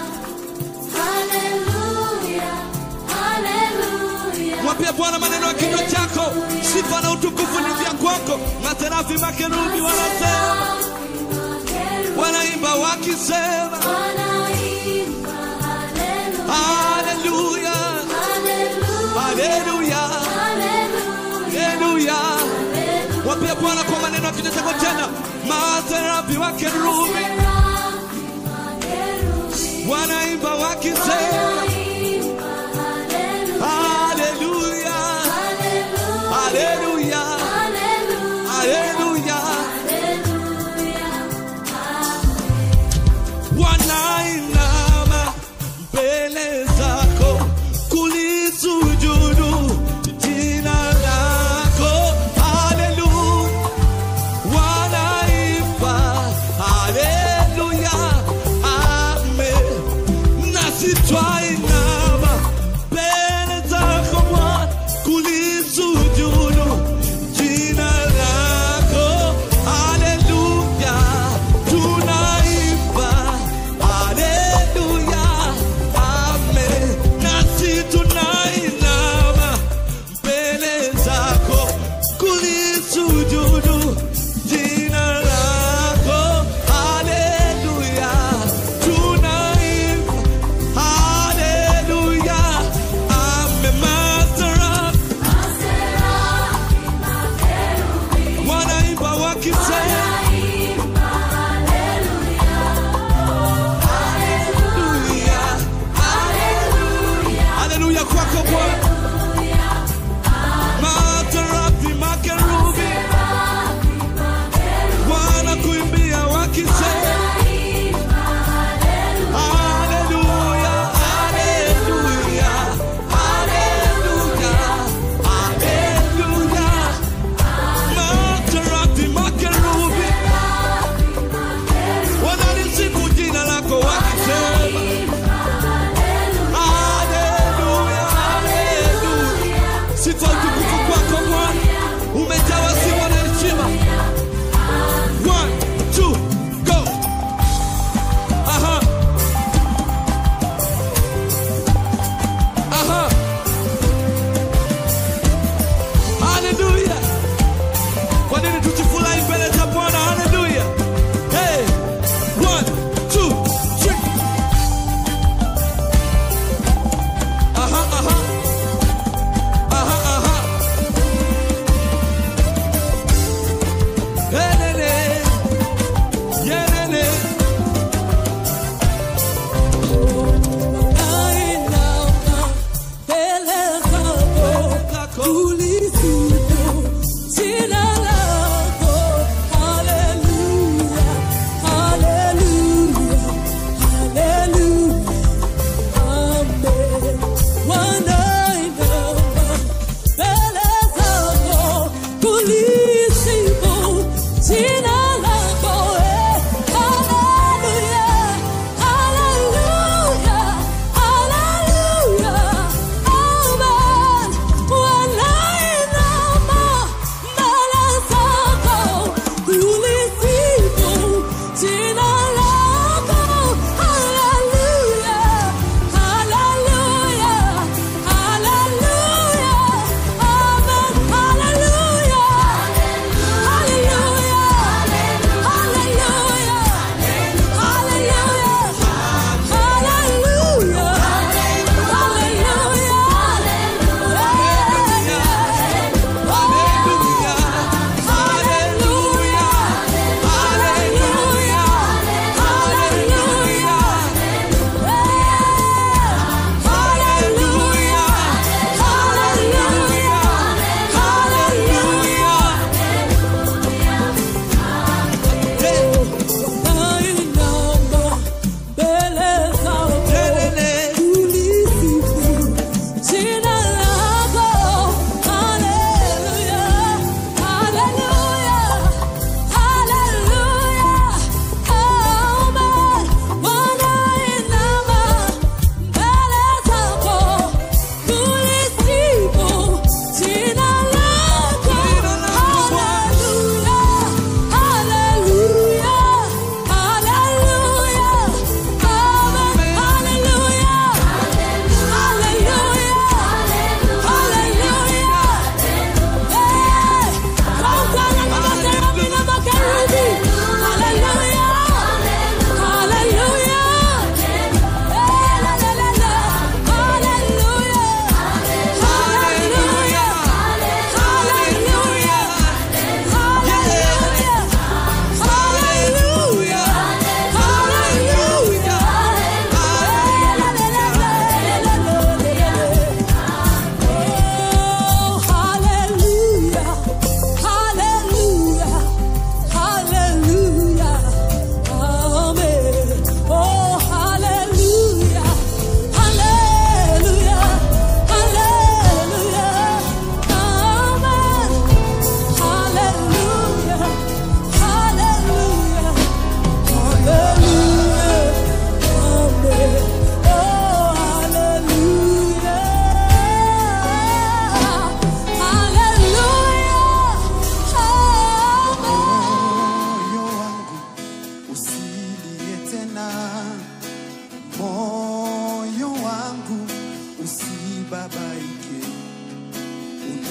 Speaker 8: Mwambie Bwana maneno ya kinywa chako, sifa na utukufu ni vya kwako. Maserafi makerubi wanasema, wanaimba wakisema haleluya, haleluya, haleluya. Mwambie Bwana kwa maneno ya kinywa chako tena, maserafi wakerubi wanaimba wakisema haleluya, haleluya, haleluya. Wanainama mbele zako kulisujudu jina lako, haleluya. Wanaimba haleluya, amen. Nasi twai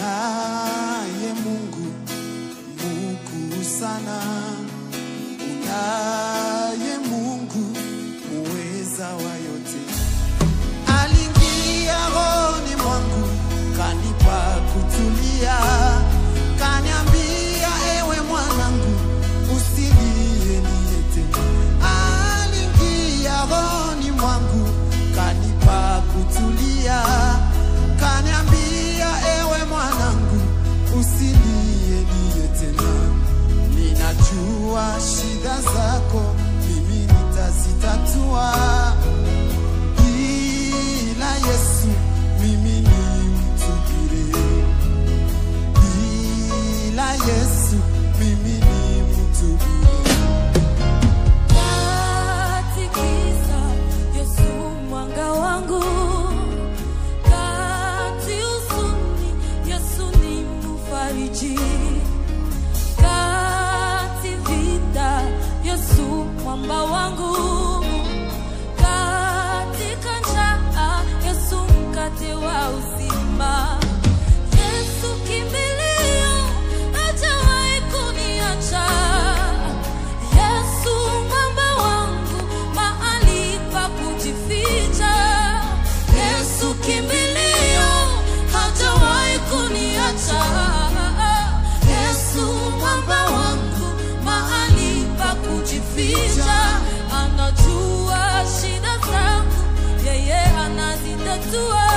Speaker 4: unaye Mungu mkuu sana, unaye Mungu muweza wa yote. Aliingia rohoni mwangu, kanipa kutulia, kaniambia ewe mwanangu, usilie niete. Aliingia rohoni mwangu, kanipa kutulia, kaniambia ewe mwanangu, usilie niye tena. Ninajua shida zako, mimi nitazitatua bila Yesu mimi ni mtu bure, bila Yesu mimi ni mtu bure.
Speaker 2: Katikisa Yesu mwanga wangu, kati huzuni Yesu ni mfariji, kati vita Yesu mwamba wangu, katika njaa Yesu mkate wa uzima. Yesu kimbilio, hajawahi kuniacha. Yesu mwamba wangu, mahali pa kujificha. Yesu kimbilio, hajawahi kuniacha. Yesu mwamba wangu, mahali pa kujificha. Anajua shida zangu, yeye anazitatua.